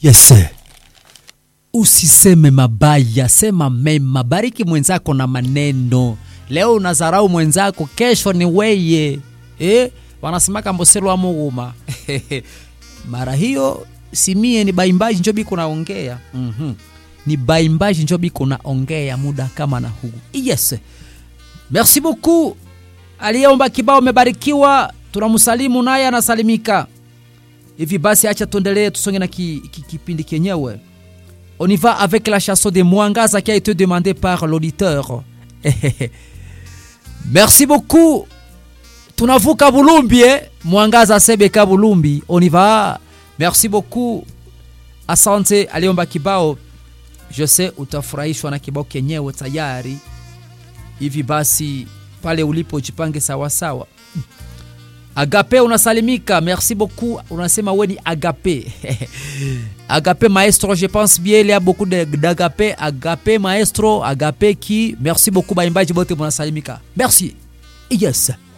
Yes. Usiseme mabaya, sema mema. Bariki mwenzako na maneno. Leo unazarau mwenzako, kesho ni weye. Eh? Wanasemaka mboselo wa muguma. Mara hiyo simie ni baimbaji njo biko naongea. Mhm. Ni baimbaji njo biko naongea muda kama na huu. Yes. Merci beaucoup. Aliyeomba kibao umebarikiwa. Tunamsalimu naye anasalimika. Hivi basi acha tuendelee tusonge na ki, ki, kipindi kenyewe. On y va avec la chanson de Mwangaza qui a été demandée par l'auditeur. Merci beaucoup. Tunavuka Bulumbi eh? Mwangaza Sebeka Bulumbi. On y va. Merci beaucoup. Asante aliomba kibao. Je sais utafurahishwa na kibao kenyewe tayari. Hivi basi pale ulipo jipange sawa sawa. Agape unasalimika, merci beaucoup. Unasema we ni Agape. Agape maestro, je pense bien il y a beaucoup d'Agape. Agape maestro, Agape qui. Merci beaucoup baimbaji bote munasalimika. Merci. Yes.